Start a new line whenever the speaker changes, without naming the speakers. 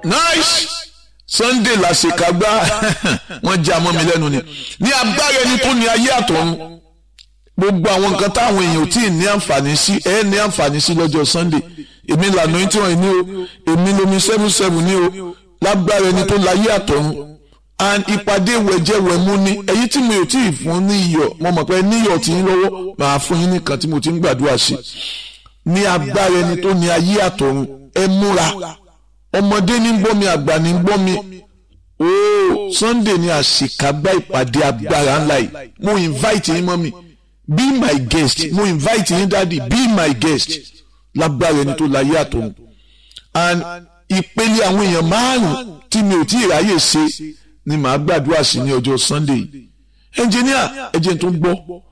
nice sunday làṣekágbá wọ́n já mọ́ mi lẹ́nu ni ní agbára ẹni tó ní ayé àtọ̀run gbogbo àwọn nǹkan táwọn èèyàn ò tí ì ní àǹfààní sí ẹ ní àǹfààní sí lọ́jọ́ sunday èmi lànà tí wọ́n ní o èmi lomi seven seven ní o lágbára ẹni tó láyé àtọ̀run and ìpàdé wẹ̀jẹ̀wẹ̀mú ni èyí tí mi ò tí ì fún ní iyọ̀ mo mọ̀ pé níyọ̀ tí ń lọ́wọ́ màá fún yín nìkan tí mo ti ń gbàdúrà sí ní agbára ẹni tó ní ayé àtọ̀run ẹ múra ọmọdé ní gbọ́ mi àgbà ní gbọ́ mi ooo sunday ni àṣekágbá ìpàdé agbára ńlá yìí mo invite yín mọ́ mi be my guest mo invite yín dáàdi be my guest lágbára ẹni tó láyé àtọ̀run and ìpele àwọn èèyàn márùn tí mi ò tí ì ráyè ṣe ni màá gbàdúrà sí ní ọjọ́ sunday engineer ẹjẹ tó ń gbọ́